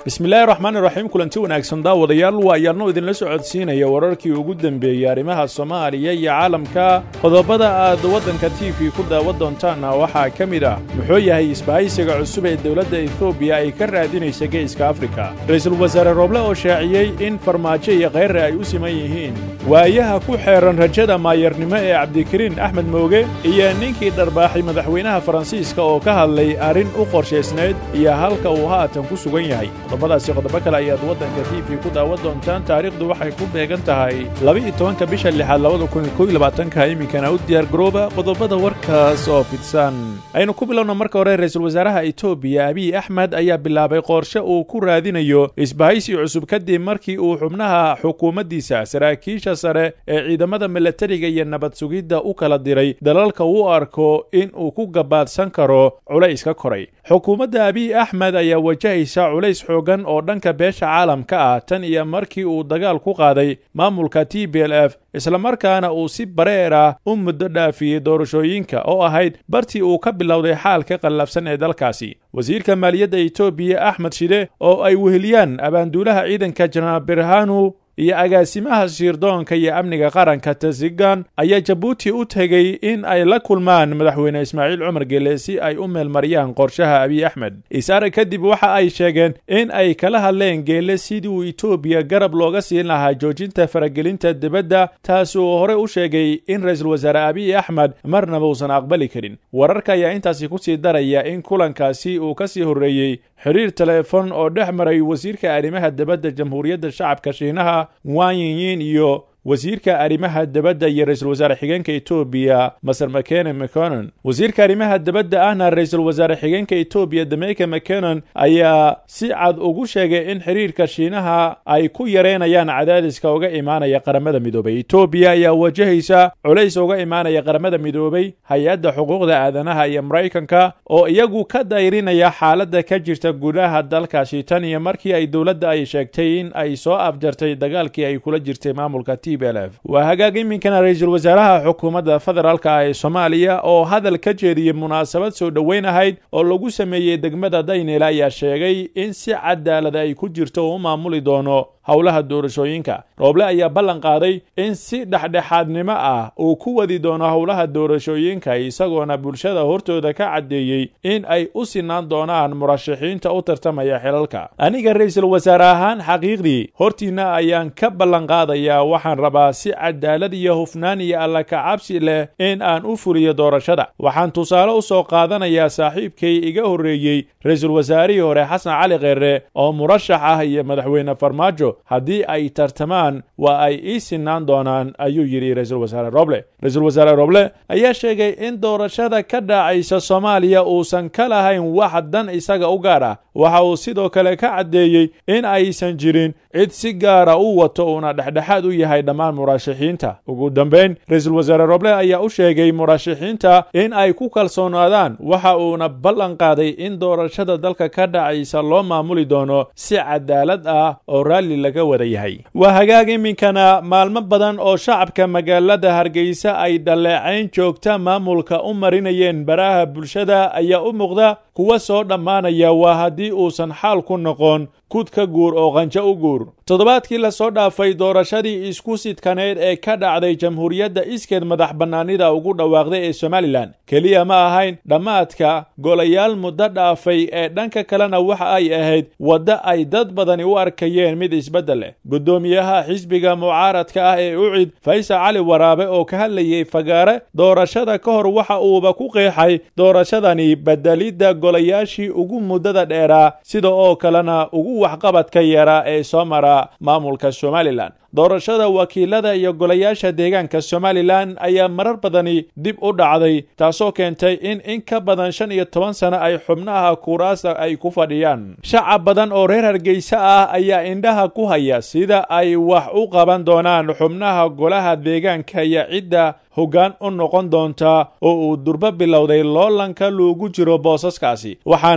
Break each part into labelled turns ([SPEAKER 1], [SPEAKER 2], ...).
[SPEAKER 1] bismillaahi raxmaani raxiim kulanti wanaagsan daawadayaal waa ayaanno idinla socodsiinaya wararkii ugu dembeeyey arrimaha soomaaliya iyo caalamka qodobada aad waddanka t v ku daawan doontaanna waxaa ka mid ah muxuu yahay isbahaysiga cusub ee dowladda etoobiya ay ka raadinaysa geeska afrika ra-iisul wasaare rooble oo shaaciyey in farmaajo iyo kheyre ay u siman yihiin waayaha ku xeeran rajada maayarnimo ee cabdikariin axmed mooge iyo ninkii dharbaaxay madaxweynaha faransiiska oo ka hadlay arrin u qorshaysnayd iyo halka uu haatan ku sugan yahay qodobadaasi qodobo kale ayaad waddanka t v ku daawan doontaan taariikhdu waxay ku beegan tahay laba-iyo tobanka bisha lixaad labada kun kow iyo labaatanka iminkana u diyaar garooba qodobada warkaas oo fidsan aynu ku bilowna marka hore ra-iisul wasaaraha etoobiya abiy axmed ayaa bilaabay qorshe uu ku raadinayo isbahaysi cusub kadib markii uu xubnaha xukuumaddiisa saraakiisha sare ee ciidamada milatariga iyo nabad sugidda u kala diray dalalka uu arko in uu ku gabaadsan karo culays ka koray xukuumadda abiy axmed ayaa wajahaysa culays xoogan oo dhanka beesha caalamka ah tan iyo markii uu dagaal ku qaaday maamulka t b l f islamarkaana uu si bareer ah u muddo dhaafiyey doorashooyinka oo ahayd bartii uu ka bilowday xaalka qallafsan ee dalkaasi wasiirka maaliyadda etoobiya axmed shide oo ay weheliyaan abaanduulaha ciidanka janaal birhanu iyo agaasimaha shiirdoonka iyo amniga qaranka tasigan ayaa jabuuti u tegey in ay la kulmaan madaxweyne ismaaciil cumar gele si ay u meelmariyaan qorshaha abiy axmed isaare kadib waxa ay sheegeen in ay kala hadleen geele sidii uu etoobiya garab looga siin lahaa joojinta faragelinta dibadda taasi uu hore u sheegay in ra-iisul wasaare abiy axmed marnaba uusan aqbali karin wararka ayaa intaasi kusii daraya in kulankaasi uu ka sii horreeyey xiriir teleefon oo dhex maray wasiirka arrimaha dibadda jamhuuriyadda shacabka shiinaha wanyiyin iyo wasiirka arrimaha dibadda iyo ra-iisul wasaare xigeenka etoobiya maser mcene mconon wasiirka arrimaha dibadda ahna ra-iisul wasaare xigeenka etoobiya dameyka mconon ayaa si cad ugu sheegay in xiriirka shiinaha ay ku yareynayaan cadaadiska uga imaanaya qaramada midoobay etoobiya ayaa wajahaysa culays uga imaanaya qaramada midoobay hay-adda xuquuqda aadanaha iyo maraykanka oo iyagu ka dayrinaya xaaladda ka jirta gudaha dalkaasi tan iyo markii ay dowladda ay sheegtay in ay soo afjartay dagaalkii ay kula jirtay maamulka t waa hagaag iminkana ra-iisul wasaaraha xukuumadda federaalka ee soomaaliya oo hadal ka jeediyey munaasabad soo dhoweyn ahayd oo lagu sameeyey degmada daynel ayaa sheegay in si cadaalad ay ku jirto uu u maamuli doono howlaha doorashooyinka rooble ayaa ballan qaaday in si dhexdhexaadnimo ah uu ku wadi doono howlaha doorashooyinka isagoona bulshada hortooda ka caddeeyey in ay u sinaan doonaan murashaxiinta u tartamaya xilalka aniga ra-iisul wasaare ahaan xaqiiqdii hortiinna ayaan ka ballan qaadayaa waxaan rabaa si cadaalad iyo hufnaan iyo alla kacabsi leh in aan u fuliyo doorashada waxaan tusaale u soo qaadanayaa saaxiibkay iga horreeyey ra-iisul wasaarihii hore xasan cali kheere oo murashax ah iyo madaxweyne farmaajo haddii ay tartamaan waa ay ii sinaan doonaan ayuu yidhi ra-iisul wasaare roble ra-iisul wasaare roble ayaa sheegay in doorashada ka dhaacaysa soomaaliya uusan ka lahayn wax dan isaga u gaar ah waxa uu sidoo kale ka caddeeyey in aysan jirin cid si gaara u wato uuna dhexdhexaad u yahay dhammaan murashaxiinta ugu dambayn ra-iisul wasaare roble ayaa u sheegay murashaxiinta in ay ku kalsoonaadaan waxa uuna ballan qaaday in doorashada dalka ka dhacaysa loo maamuli doono si cadaalad ah oo raalli laga wada yahay waa hagaag iminkana maalmo badan oo shacabka magaalada hargeysa ay dhaleecayn joogta maamulka u marinayeen baraha bulshada ayaa u muuqda kuwa soo dhammaanaya waa haddii uusan xaal ku noqon kud ka guur oo qanjo u guur toddobaadkii lasoo dhaafay doorashadii isku sidkaneed ee ka dhacday jamhuuriyadda iskeed madax bannaanida ugu dhawaaqday ee somalilan keliya ma ahayn dhammaadka golayaal muddo dhaafay ee dhanka kalena waxa ay ahayd wadda ay dad badani u arkayeen mid isbeddel leh guddoomiyaha xisbiga mucaaradka ah ee ucid faysal cali waraabe oo ka hadlayey fagaare doorashada ka hor waxa uuba ku qeexay doorashadani bedelidda golayaashii ugu muddada dheeraa sida oo kalena ugu waxqabadka yaraa ee soo mara maamulka somalilan doorashada wakiilada iyo golayaasha deegaanka somalilan ayaa marar badani dib u dhacday taasoo keentay in in ka badan shan iyo toban sano ay xubnaha kuraasta ay ku fadhiyaan shacab badan oo reer hargeysa ah ayaa indhaha ku haya sida ay wax u qaban doonaan xubnaha golaha deegaanka iyo cidda hoggaan u noqon doonta oo uu durbo bilowday loolanka loogu jiro boosaskaasi waxaana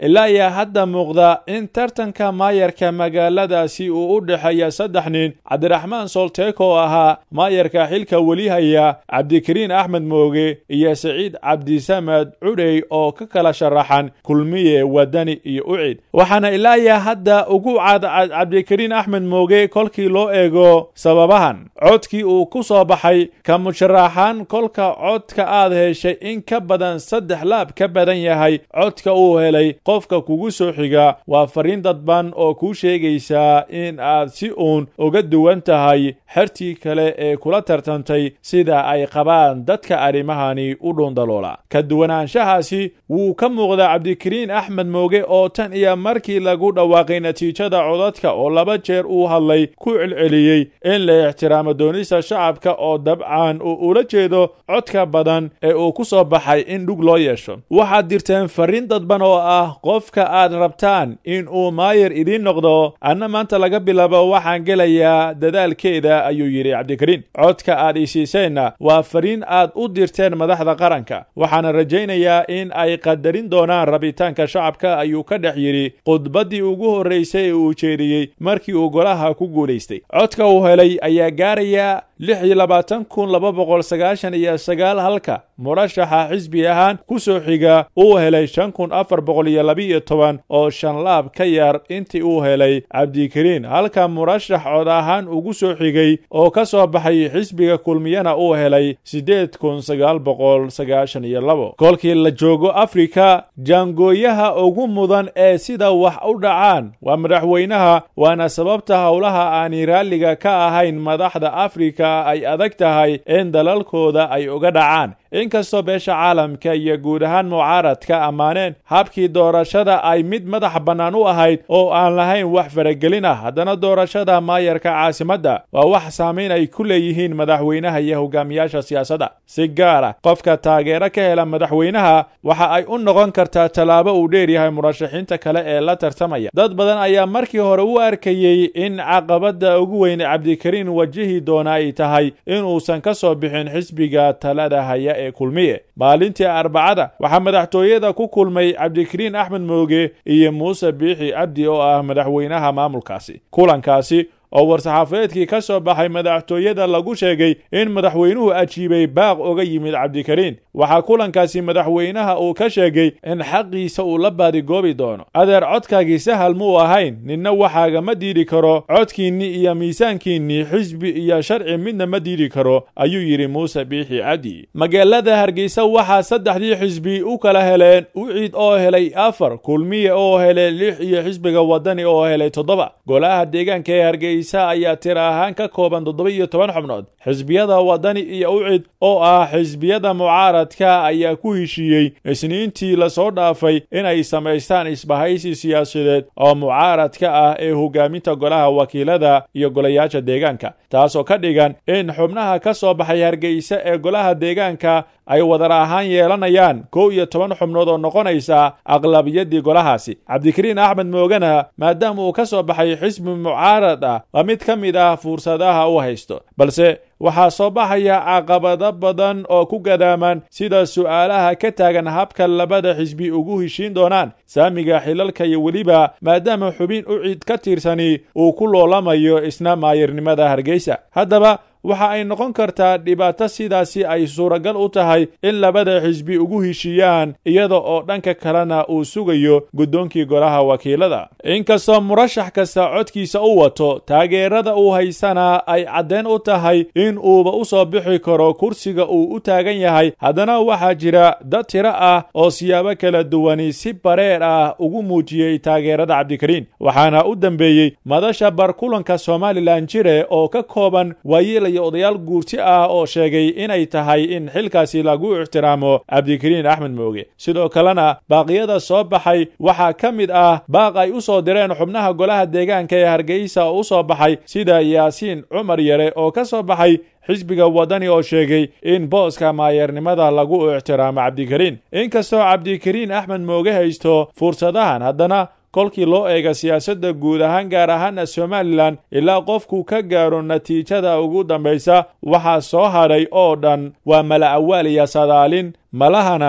[SPEAKER 1] ilaa ayaa hadda muuqda in tartanka maayarka magaaladaasi uu u dhexeeya saddex nin cabdiraxmaan solteeko oo ahaa maayarka xilka weli haya cabdikariin axmed mooge iyo siciid cabdisamed cudhey oo ka kala sharaxan kulmiye wadani iyo ucid waxaana ilaa ayaa hadda ugu cadcad cabdikariin axmed mooge kolkii loo eego sababahan codkii uu ku soo baxay ka musharaxan kolka codka aad heshay in ka badan saddex laab ka badan yahay codka uu helay qofka kugu soo xiga waa fariin dadban oo kuu sheegaysaa in aad si uun uga duwan tahay xertii kale ee kula tartantay sida ay qabaan dadka arrimahani u dhuundaloola ka duwanaanshahaasi wuu ka muuqdaa cabdikariin axmed mooge oo tan iyo markii lagu dhawaaqay natiijada codadka oo laba jeer uu hadlay ku celceliyey in la ixtiraamo doonista shacabka oo dabcan uu ula jeedo codka badan ee uu ku soo baxay in dhug loo yeesho waxaad dirteen fariin dadban oo ah qofka aad rabtaan in uu maayar idiin noqdo anna maanta laga bilaabo waxaan gelayaa dadaalkeeda ayuu yidhi cabdikariin codka aad isiiseenna waa fariin aad u dirteen madaxda qaranka waxaana rajaynayaa in ay qadarin doonaan rabitaanka shacabka ayuu ka dhex yidhi khudbaddii ugu horraysay ee uu jeediyey markii uu golaha ku guulaystay codka uu helay ayaa gaaraya lix iyo labaatan kun laba boqol sagaashan iyo sagaal halka murashaxa xisbi ahaan ku soo xiga uu helay shan kun afar boqol iyo labiiyo toban oo shan laab ka yar intii uu helay cabdikariin halka murashax cod ahaan ugu soo xigay oo ka soo baxay xisbiga kulmiyana uu helay siddeed kun sagaal boqol sagaashan iyo labo kolkii la joogo afrika jaangooyaha ugu mudan ee sida wax u dhacaan waa madaxweynaha waana sababta howlaha aanay raalliga ka ahayn madaxda afrika ay adag tahay in dalalkooda ay uga dhacaan inkastoo beesha caalamka iyo guud ahaan mucaaradka ammaaneen habkii doorashada ay mid madax bannaan u ahayd oo aan lahayn wax faragelin ah haddana doorashada maayarka caasimadda waa wax saamayn ay ku leeyihiin madaxweynaha iyo hogaamiyaasha siyaasadda si gaara qofka taageero ka hela madaxweynaha waxa ay u noqon kartaa tallaabo uu dheer yahay murashaxiinta kale ee la tartamaya dad badan ayaa markii hore u arkayey in caqabadda ugu weyn cabdikariin wajihi doona ay tahay inuusan ka soo bixin xisbiga talada haya ee kulmiye maalintii arbacada waxaa madaxtooyada ku kulmay cabdikariin axmed mooge iyo muuse biixi cabdi oo ah madaxweynaha maamulkaasi kulankaasi oo war-saxaafadeedkii ka soo baxay madaxtooyada lagu sheegay in madaxweynuhu ajiibay baaq oga yimid cabdikariin waxaa kulankaasi madaxweynaha uu ka sheegay in xaqiisa uu la baadigoobi doono adeer codkaagii sahal muu ahayn ninna waxaaga ma diidi karo codkiinnii iyo miisaankiinnii xisbi iyo sharci midna ma diidi karo ayuu yidhi muuse biixi cabdi magaalada hargeysa waxaa saddexdii xisbi u kala heleen uciid oo helay afar kulmiye oo helay lix iyo xisbiga wadani oo helay toddoba golaha deegaanka ee hargeysa ayaa tir ahaan ka kooban toddoba iyo toban xubnood xisbiyada wadani iyo ucid oo ah xisbiyada mucaaradka ayaa ku heshiiyey isniintii lasoo dhaafay inay samaystaan isbahaysi siyaasadeed oo mucaaradka ah ee hogaaminta golaha wakiilada iyo golayaasha deegaanka taasoo ka dhigan in xubnaha ka soo baxay hargeysa ee golaha deegaanka ay wadar ahaan yeelanayaan kow iyo toban xubnood oo noqonaysa aqlabiyadii golahaasi cabdikariin axmed moogana maadaama uu ka soo baxay xisbi mucaarad ah waa mid ka mid ah fursadaha u haysto balse waxaa soo baxaya caqabado badan oo ku gadaaman sida su'aalaha ka taagan habka labada xisbi ugu heshiin doonaan saamiga xilalka iyo weliba maadaama xubin u cid ka tirsani uu ku loolamayo isna maayarnimada hargeysa haddaba waxa ay noqon kartaa dhibaato sidaasi ay suuragal u tahay in labada xisbi ugu heshiiyaan iyada oo dhanka kalena uu sugayo guddoonkii golaha wakiilada inkastoo murashax kasta codkiisa u wato taageerada uu haysana ay caddeyn u tahay in uuba u soo bixi karo kursiga uu u taagan yahay haddana waxaa jira dad tiro ah oo siyaabo kala duwani si bareer ah ugu muujiyey taageerada cabdikariin waxaana u dambeeyey madasha barkulanka somalilan jire oo ka kooban waayeel iyo odayaal guurti ah oo sheegay inay tahay in xilkaasi lagu ixtiraamo cabdikariin axmed mooge sidoo kalena baaqyada soo baxay waxaa ka mid ah baaq ay u soo direen xubnaha golaha deegaanka ee hargeysa oo u soo baxay sida yaasiin cumar yare oo ka soo baxay xisbiga wadani oo sheegay in booska maayeernimada lagu ixtiraamo cabdikariin inkastoo cabdikariin axmed mooge haysto fursadahan haddana kolkii loo eega siyaasadda guud ahaan gaar ahaana somalilan ilaa qofku ka gaaro natiijada ugu dambaysa waxaa soo hadhay oo dhan waa mala awaal iyo sadaalin malahana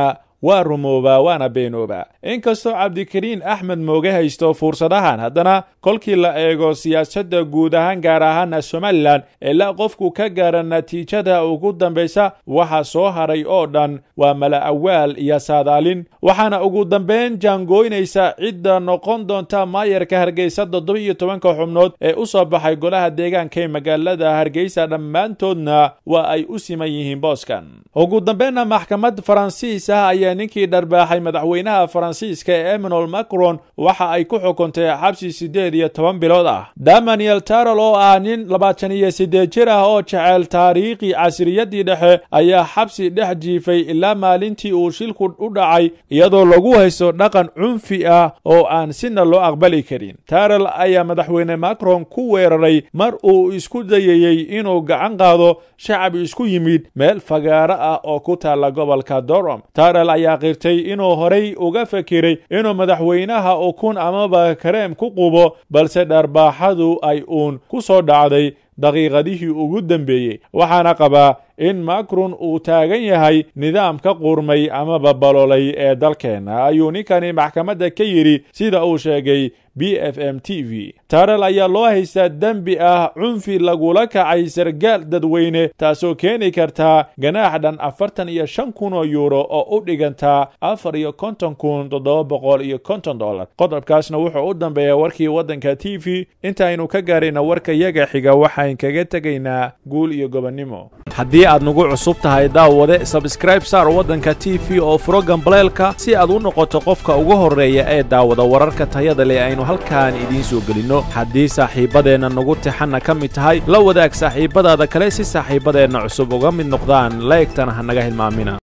[SPEAKER 1] waa rumoobaa waana beenoobaa inkastoo cabdikariin axmed mooge haysto fursadahan haddana kolkii la eego siyaasadda guud ahaan gaar ahaana somalilan ilaa qofku ka gaara natiijada ugu dambaysa waxa soo haray oo dhan waa mala awaal iyo saadaalin waxaana ugu dambeyn jaangooynaysa cidda noqon doonta maayarka hargeysa toddoba iyo tobanka xubnood ee u soo baxay golaha deegaanka ee magaalada hargeysa dhammaantoodna waa ay u siman yihiin booskan ugu dambeynna maxkamad faransiis ah ayaa ninkii dharbaaxay madaxweynaha faransiiska ee emmanuel macron waxa ay ku xukuntay xabsi siddeed iyo toban bilood ah daniel tarol oo ah nin labaatan iyo siddeed jir ah oo jecel taariikhi casriyadii dhexe ayaa xabsi dhex jiifay ilaa maalintii uu shilku u dhacay iyadoo lagu haysto dhaqan cunfi ah oo aan sina loo aqbali karin tarol ayaa madaxweyne macron ku weeraray mar uu isku dayayey inuu gacan qaado shacab isku yimid meel fagaaro ah oo ku taalla gobolka dorom tarol ayaa qirtay inuu horay uga fekiray inuu madaxweynaha ukun amaba kareem ku qubo balse dharbaaxadu ay uun ku soo dhacday daqiiqadihii ugu dambeeyey waxaana qabaa in macron uu taagan yahay nidaamka qurmay amaba balolay ee dalkeenna ayuu ninkani maxkamadda ka yidhi sida uu sheegay b f m t v tarel ayaa loo haystaa dembi ah cunfi lagula kacay sargaal dadweyne taasoo keeni kartaa ganaax dhan afartan iyo shan kun oo yuuro oo u dhigantaa afar iyo konton kun toddoba boqol iyo konton dollar qodobkaasna wuxuu u dambeeya warkii waddanka t v intaaynu ka gaarayna warka yaga xiga waxaan kaga tegaynaa guul iyo gobonnimo haddii aad nagu cusub tahay daawade sabskraib saar waddanka t v oo furo gambaleelka si aad u noqoto qofka ugu horreeya ee daawada wararka tayada leh aynu halkaan idiin soo gelinno haddii saaxiibbadeenna nagu tixanna ka mid tahay la wadaag saaxiibbadaada kale si saaxiibbadeenna cusub uga mid noqdaan laegtana ha naga hilmaamina